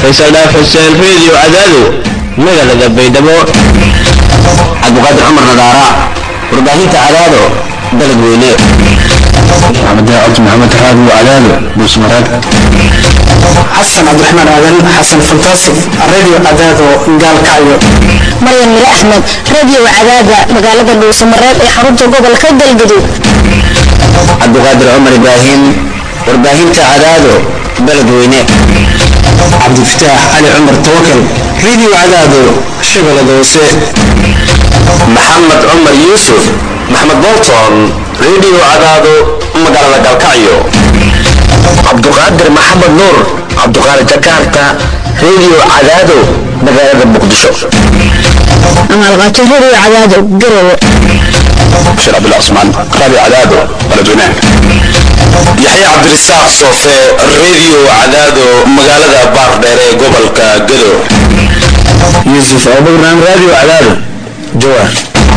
faysal dhaaf xuseen reediyo cadaado magaalada baydhabo cabdiqaadir cumar nadaara warbaahinta cadaado dalad weyne maxamed daacad maxamed raadi cadaado buusmaraad xasan cabdiraxmaan aadan xasan fantaasif radio cadaado gaalkacyo maryan mire axmed radio cadaada magaalada dhuusamareeb ee xarunta gobolka galgaduud cabdiqaadir cumar ibraahim warbaahinta cadaado dalad weyne cabdifataax cali cumar tawakal radio cadaado shabeellada hoose maxamed cumar yuusuf maxamed bolton radio cadaado magaalada galkacyo cabduqaadir maxamed nuur cabduqaadir jakarta radio cadaado magaalada muqdisho amaalqaato radio cadaado garowe bashir cabdullah cusmaan raadi cadaado baladweynaha yaxya cabdirisaaq soofe radio cadaado magaalada baardheer ee gobolka gado yuusuf abubakran radio cadaado jawaar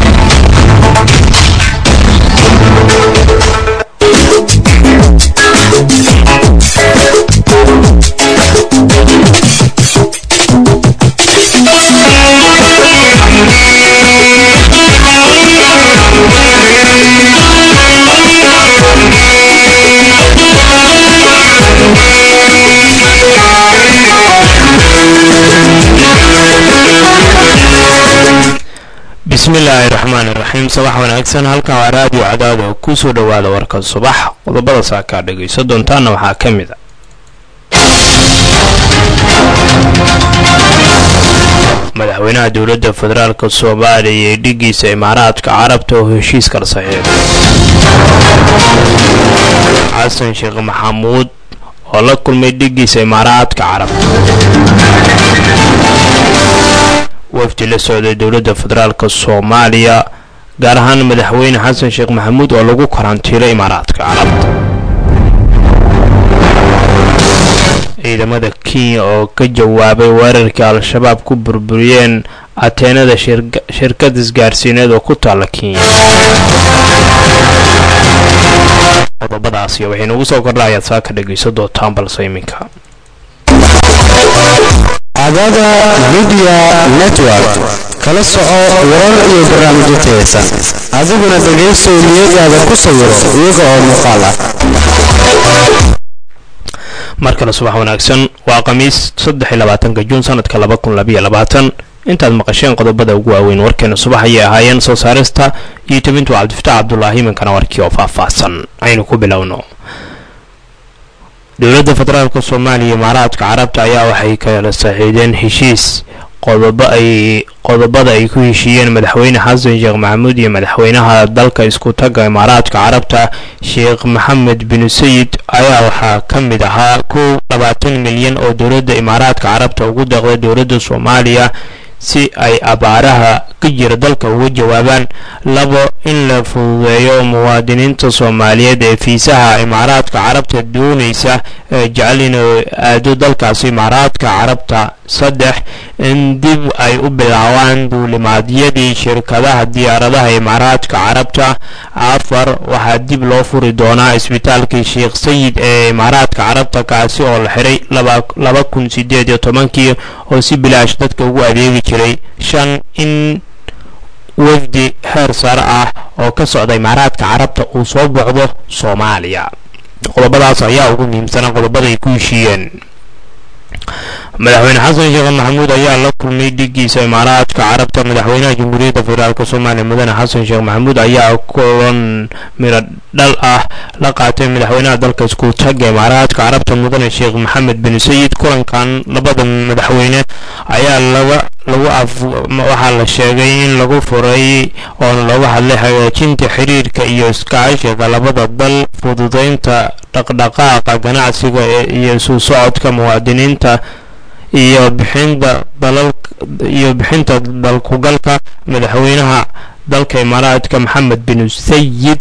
bismillaahi raxmaani raxiim sabax wanaagsan halkan waa raadiyo cadaado kusoo dhowaada warka subax qodobada saakaa dhegayso doontaana waxaa ka mid a madaxweynaha dowladda federaalk soomaaliya ee dhigiisa imaaraadka carabta oo heshiis kala saxiixday xasan sheekh maxamuud oo la kulmay dhigiisa imaaraadka carabta wafdi la socday dowladda federaalk soomaaliya gaar ahaan madaxweyne xasan sheekh maxamuud oo lagu karantiilo imaaraadka carabta ciidamada kenya oo ka jawaabay weerarkii al-shabaab ku burburiyeen ateenada shirkad isgaarsiineed oo ku taalla kenya qodobadaasi waxaynu ugu soo kordha ayaad saa ka dhegayso doontaan balse iminka cadaada midiya network kala soco warar iyo barnaamijyo tayeysan adiguna dhegaysow niyadaada ku sawiro iyaga oo muuqaal ah mar kale subax wanaagsan waa khamiis saddexiyolabaatanka juun sanadka laba kun labayo labaatan intaad maqasheen qodobada ugu waaweyn warkeena subax ayay ahaayeen soo saarista iyo tebintu cabdifataax cabdulaahi iminkana warkii oo faahfaahsan aynu ku bilowno dowladda federaalk soomaaliya imaaraadka carabta ayaa waxay kala saxiideen heshiis qodobada ay ku heshiiyeen madaxweyne xasan sheekh maxamuud iyo madaxweynaha dalka isku tagga imaaraadka carabta sheekh maxamed bin sayid ayaa waxaa ka mid ahaa kow labaatan milyan oo dowladda imaaraadka carabta ugu deeqday dowladda soomaaliya si ay abaaraha ka jira dalka uga jawaabaan labo in la fududeeyo muwaadiniinta soomaaliyeed ee fiisaha imaaraadka carabta doonaysa ee jecel inuu aado dalkaasi imaaraadka carabta saddex in dib ay u bilaabaan duulimaadyadii shirkadaha diyaaradaha imaaraadka carabta afar waxaa dib loo furi doonaa isbitaalkii sheekh sayid ee imaaraadka carabta kaasi oo la xiray laba kun sideed iyo tobankii oo si bilaash dadka ugu adeegi jiray shan in wafdi heer sare ah oo ka socda imaaraadka carabta uu soo bocdo soomaaliya qodobadaas ayaa ugu muhiimsanaa qodobada ay ku heshiiyeen madaxweyne xasan sheekh maxamuud ayaa la kulmay dhigiisa imaaraadka carabta madaxweynaha jamhuuriyadda federaalk soomaaliya mudane xasan sheekh maxamuud ayaa kulan miro dhal ah la qaatay madaxweynaha dalka isku tagga imaaraadka carabta mudane sheekh maxamed bin sayid kulankan labada madaxweyne ayaa laga lagu waxaa la sheegay in lagu furay oona looga hadlay hagaajinta xiriirka iyo iskaashiga labada dal fududeynta dhaqdhaqaaqa ganacsiga iyo isu socodka muwaadiniinta iyo bixinta dalal iyo bixinta dalkugalka madaxweynaha dalka imaaraadka maxamed bin sayid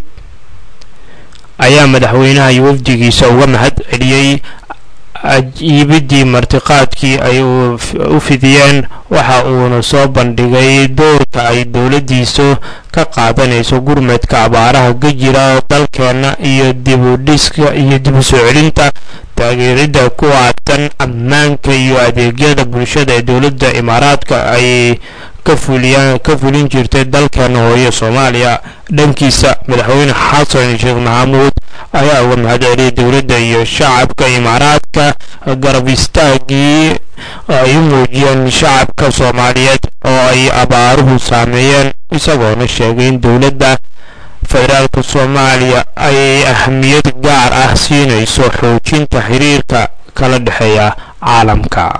ayaa madaxweynaha iyo wafdigiisa uga mahad celiyey iibidii martiqaadkii ay u fidiyeen waxa uuna soo bandhigay doorka ay dowladdiisu ka qaadanayso gurmadka abaaraha ka jira dalkeenna iyo dibudhiska iyo dib u soo celinta taageeridda kuwa tirsan ammaanka iyo adeegyada bulshada ee dowladda imaaraadka ay ka fuliyaan ka fulin jirtay dalkeena hooye soomaaliya dhankiisa madaxweyne xasan sheekh maxamuud ayaa uga mahad celiyay dowladda iyo shacabka imaaraadka garab istaagii ay u muujiyeen shacabka soomaaliyeed oo ay abaaruhu saameeyeen isagoona sheegay in dowladda federaalka soomaaliya ay ahmiyad gaar ah siinayso xoojinta xiriirka kala dhexeeya caalamka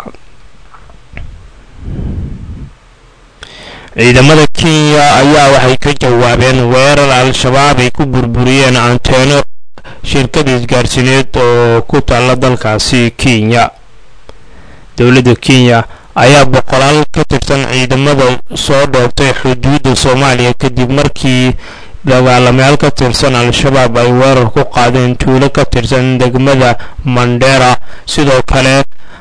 ciidamada kenya ayaa waxay ka jawaabeen weerar al-shabaab ay ku burburiyeen anteeno shirkada isgaarsiineed oo ku taalla dalkaasi kenya dowladda kenya ayaa boqolaal ka tirsan ciidamada soo dhoobtay xuduudda soomaaliya kadib markii dagaalamayaal ka tirsan al-shabaab ay weerar ku qaadeen tuulo ka tirsan degmada mandera sidoo kale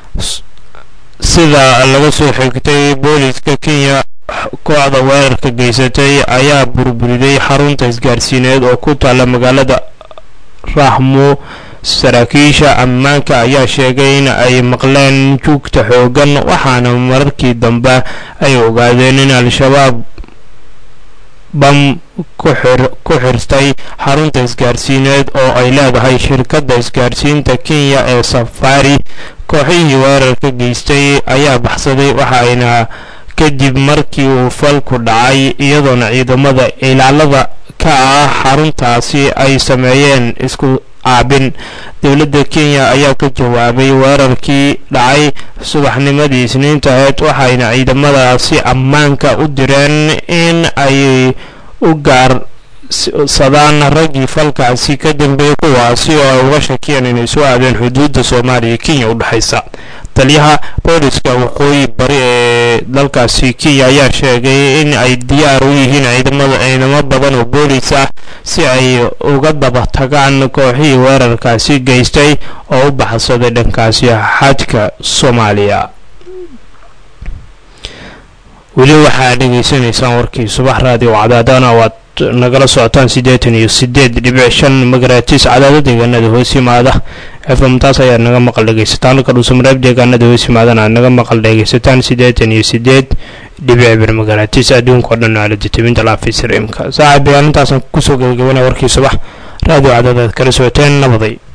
sida laga soo xigtay booliska kenya kooxda weerarka geysatay ayaa burburiday xarunta isgaarsiineed oo ku taalla magaalada rahmo saraakiisha ammaanka ayaa sheegay in ay maqleen juugta xoogan waxaana mararkii dambe ay ogaadeen in al-shabaab bam ku xirtay xarunta isgaarsiineed oo ay leedahay shirkadda isgaarsiinta kenya ee safari kooxihii weerarka geystay ayaa baxsaday waxaayna kadib markii uu falku dhacay iyadoona ciidamada ilaalada ka ah xaruntaasi ay sameeyeen isku caabin dowladda kenya ayaa ka jawaabay weerarkii dhacay subaxnimadii isniinta aheyd waxayna ciidamadaasi ammaanka u direen in ay u gaarsadaan raggii falkaasi ka dambeeyay kuwaasi oo ay uga shakiyeen inay soo aadeen xuduudda soomaaliya iyo kenya u dhexaysa taliyaha booliska waqooyi bari ee dalkaasi kenya ayaa sheegay in ay diyaar u yihiin ciidamada ciidamo badan oo boolis ah si ay uga daba tagaan kooxihii weerarkaasi geystay oo u baxsaday dhankaasi xadka soomaaliya weli waxaa dhegaysanaysaan warkii subax raadiyo cadaadana waad nagala socotaan siddeetan iyo siddeed dhibic shan magaraatiis cadaado deegaanada hoos yimaada fm taas ayaad naga maqal dhegaysataan halka dhuusamareeb deegaanada hoos yimaadana aad naga maqal dhegaysataan siddeetan iyo siddeed dhibic bir magaraatiis adduunka oo dhan aalada tibinta laafisir imka saaxiib bayaanintaasaan kusoo gabagabanaya warkii subax raadiyo cadaadaad kala socoteen nabaday